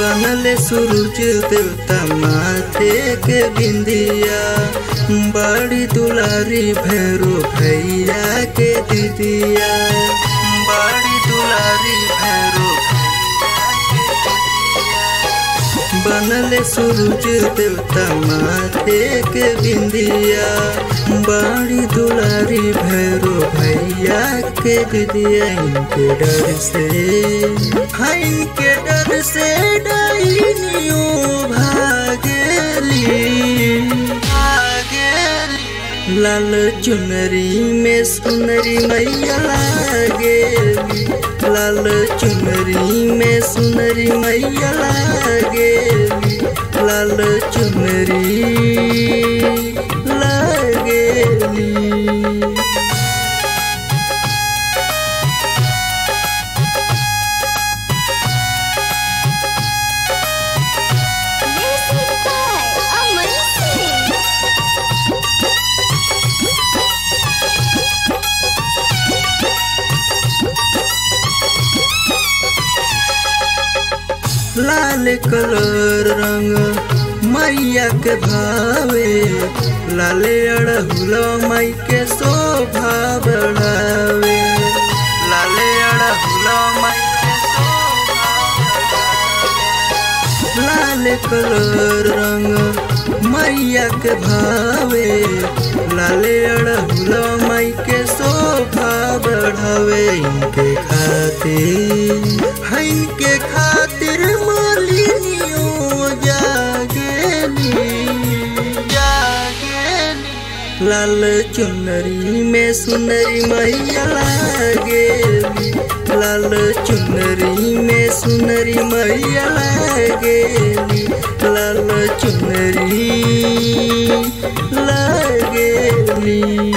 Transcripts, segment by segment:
बनले सूरज देवता माथे के बिंदिया बड़ी दुलारी भैरो भैया के दीदिया बड़ी दुलारी भैरो बनले सूरज देवता माथे के बिंदिया बड़ी दुलारी भैरो भैया के दीदिया इनके डर से हाँ इनके डर से डाइनियो भागेली भागेली लाल चुनरी में सुनरी मैया लागेली लाल चुनरी में सुनरी मैया लागेली लाल चुनरी लागेली Music by Aman Singh. लाल कलर रंग मैया के भावे लाले अड़हुल माई के शोभा बढ़ावे लाले अड़हुल माई के शोभा बढ़ावे। लाल कलर रंग मैया के भावे लाले अड़हुल माई के शोभा बढ़ावे इनके खातिर है इनके खातिर मालिनियों जागेली जागेली लाल चुनरी में सुनरी मैया लागेली लाल चुनरी में सुनरी मैया लागेली लाल चुनरी लागेली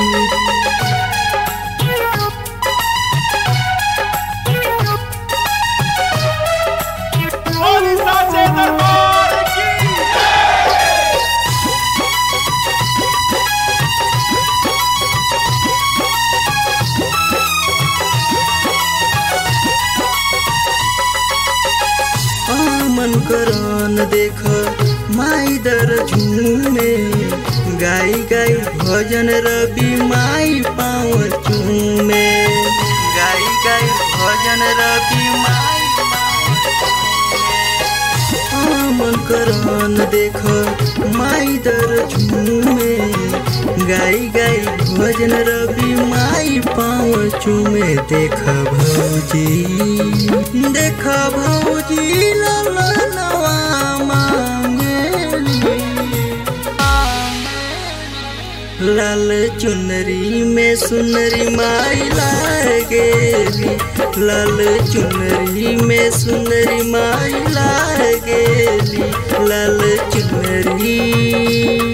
ओडिशाचे दरबार की आमन करान देख माई दर झूमे गाई गाई भजन रवि माई पाँव चूमे गाई गाई भजन रवि माई आमन करान देख माई दर झूमे गाई गाई भजन रवि माई पाँव चूमे देख भौजी देख भौजी ललनवा मांगेली लाल चुनरी में सुनरी माई लागेली लाल चुनरी में सुनरी माई लागेली लाल चुनरी